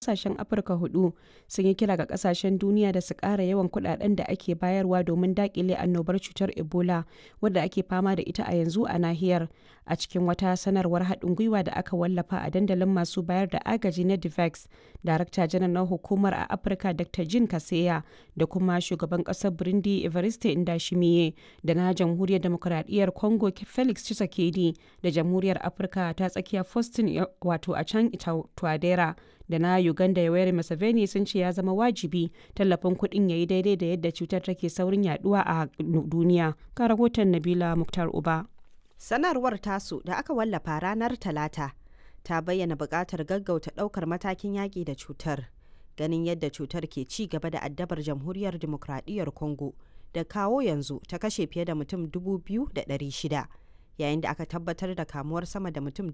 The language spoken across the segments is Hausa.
kasashen Afirka hudu sun yi kira ga kasashen duniya da su ƙara yawan kuɗaɗen da ake bayarwa domin daƙile annobar cutar Ebola wadda ake fama da ita a yanzu a nahiyar. A cikin wata sanarwar haɗin gwiwa da aka wallafa a dandalin masu bayar da agaji na DIVEX, Darakta janar na hukumar a Afirka Dr. Jin Kaseya da kuma shugaban ƙasar Burundi Evariste Ndayishimiye da na Jamhuriyar Demokuraɗiyyar Congo Felix Tshisekedi da Jamhuriyar Afirka ta tsakiya Faustin wato a can Twadera da na Uganda Yoweri Museveni sun ce ya zama wajibi tallafin kuɗin ya yi daidai da yadda cutar take saurin yaduwa a duniya. Ka rahoton Nabila Muktar Uba. Sanarwar tasu da aka wallafa ranar Talata ta bayyana buƙatar gaggauta ɗaukar matakin yaƙi da cutar. Ganin yadda cutar ke ci gaba da addabar Jamhuriyar Dimokuraɗiyyar Congo da kawo yanzu ta kashe fiye da mutum 2,600 yayin da aka tabbatar da kamuwar sama da mutum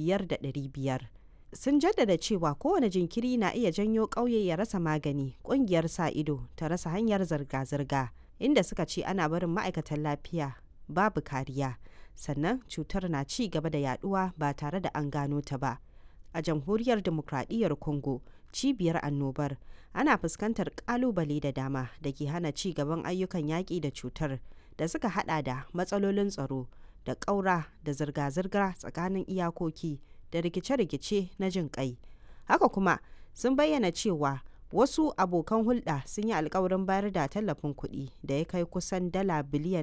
5,500. Sun jaddada cewa kowane jinkiri na iya janyo ƙauye ya rasa magani, ƙungiyar sa ido ta rasa hanyar zirga-zirga, inda suka ce ana barin ma'aikatan lafiya babu kariya. sannan cutar na ci gaba da yaduwa ba tare da an gano ta ba a jamhuriyar demokradiyyar congo cibiyar annobar ana fuskantar kalubale da dama da ke hana ci gaban ayyukan yaƙi da cutar da suka hada da matsalolin tsaro da ƙaura da zirga-zirga tsakanin iyakoki da rikice-rikice na jin kai haka kuma sun bayyana cewa wasu abokan hulɗa sun yi alkawarin bayar da tallafin kuɗi da ya kai kusan dala biliyan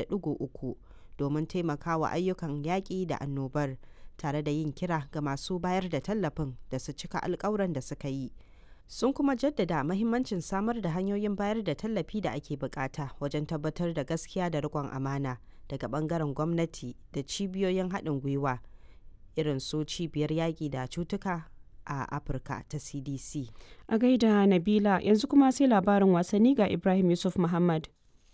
1.3 domin taimakawa ayyukan yaƙi da annobar tare da yin kira ga masu bayar da tallafin da su cika alkawuran da suka yi sun kuma jaddada mahimmancin samar da hanyoyin bayar da tallafi da ake bukata wajen tabbatar da gaskiya da riƙon amana daga bangaren gwamnati da cibiyoyin haɗin gwiwa irin su cibiyar yaƙi da cutuka a afirka ta cdc a gaida nabila yanzu kuma sai labarin wasanni ga ibrahim yusuf muhammad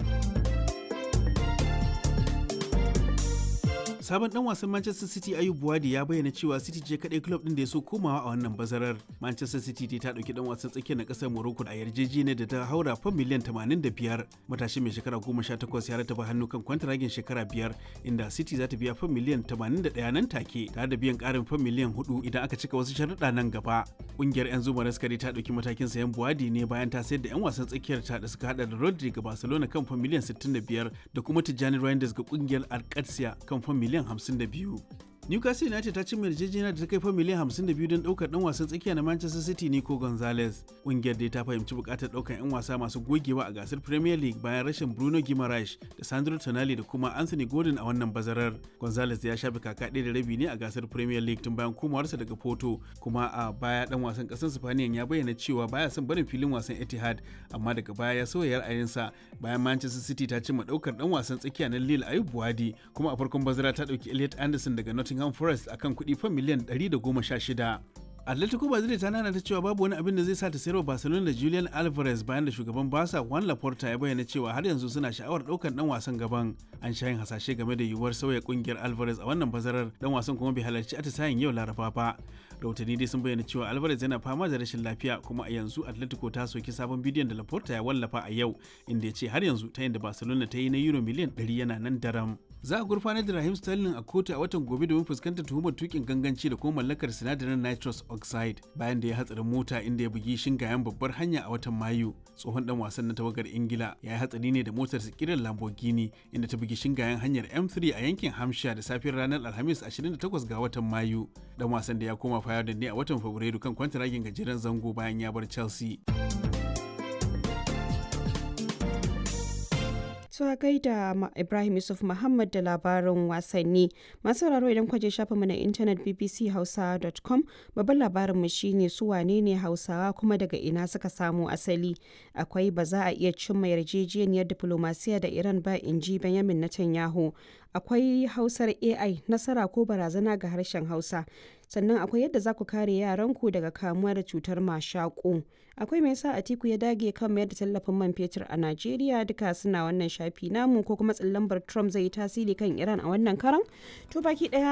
sabon dan wasan Manchester City Ayub Buwadi ya bayyana cewa City ce kadai club din da ya so komawa a wannan bazarar. Manchester City ta dauki dan wasan tsakiyar na kasar Morocco a yarjejeniyar da ta haura fam miliyan 85. Matashi mai shekara 18 ya rataba hannu kan kwantaragin shekara biyar inda City za ta biya fam miliyan 81 nan take tare da biyan karin fam miliyan 4 idan aka cika wasu sharuɗa nan gaba. Kungiyar 'yan zuma raskari ta dauki matakin sayan Buwadi ne bayan ta sayar da 'yan wasan tsakiyar ta da suka hada da Rodri ga Barcelona kan fam miliyan 65 da kuma Tijjani Reinders ga kungiyar Alcatia kan fam miliyan 52. Newcastle United ta cimma yarjejeniya da ta kai fa miliyan 52 don daukar dan wasan tsakiya na Manchester City Nico Gonzalez. Kungiyar dai ta fahimci bukatar daukar 'yan wasa masu gogewa a gasar Premier League bayan rashin Bruno Guimaraes da Sandro Tonali da kuma Anthony Gordon a wannan bazarar. Gonzalez ya shafe kaka ɗaya da rabi ne a gasar Premier League tun bayan komawarsa daga Porto, kuma a baya dan wasan ƙasar Spaniya ya bayyana cewa baya son barin filin wasan Etihad, amma daga baya ya sauya ra'ayinsa bayan Manchester City ta cimma daukar dan wasan tsakiya na Lille Ayub Buwadi, kuma a farkon bazara ta dauki Elliot Anderson daga Nottingham Nottingham Forest akan kuɗi fan miliyan 116. Atletico Madrid ta nana ta cewa babu wani abin da zai sa ta sayarwa Barcelona da Julian Alvarez bayan da shugaban Barca Juan Laporta ya bayyana cewa har yanzu suna sha'awar ɗaukar dan wasan gaban. An sha yin hasashe game da yiwuwar sauya kungiyar Alvarez a wannan bazarar dan wasan kuma bai halarci atisayen yau Laraba ba. Rahotanni dai sun bayyana cewa Alvarez yana fama da rashin lafiya kuma a yanzu Atletico ta soki sabon bidiyon da Laporta ya wallafa a yau inda ya ce har yanzu ta yin da Barcelona ta yi na euro miliyan 100 yana nan daram. za a gurfanar da Rahim Sterling a kotu a watan gobe domin fuskantar tuhumar tukin ganganci da kuma mallakar sinadarin nitrous oxide bayan da ya hatsarin mota inda ya bugi shingayen babbar hanya a watan Mayu. Tsohon dan wasan na tawagar Ingila ya yi hatsari ne da motar kiran Lamborghini inda ta bugi shingayen hanyar M3 a yankin Hampshire da safiyar ranar Alhamis 28 ga watan Mayu. Dan wasan da ya koma Fayardin ne a watan Fabrairu kan kwantaragin gajeren zango bayan ya bar Chelsea. Tuwa gaida Ibrahim Yusuf Muhammad da labarin wasanni. Masu sauraro idan kwaje shafa mu na intanet bbchausa.com babban labarin mu shine su wane ne Hausawa kuma daga ina suka samu asali. Akwai ba za a iya cimma yarjejeniyar diplomasiya da Iran ba in ji Benjamin Netanyahu. Akwai Hausar AI nasara ko barazana ga harshen Hausa. sannan akwai yadda za ku kare yaranku daga kamuwa da cutar mashaƙo akwai mai sa atiku ya dage kan mayar da tallafin man fetur a najeriya duka suna wannan shafi namu ko kuma tsallambar trump zai yi tasiri kan iran a wannan karan to baki daya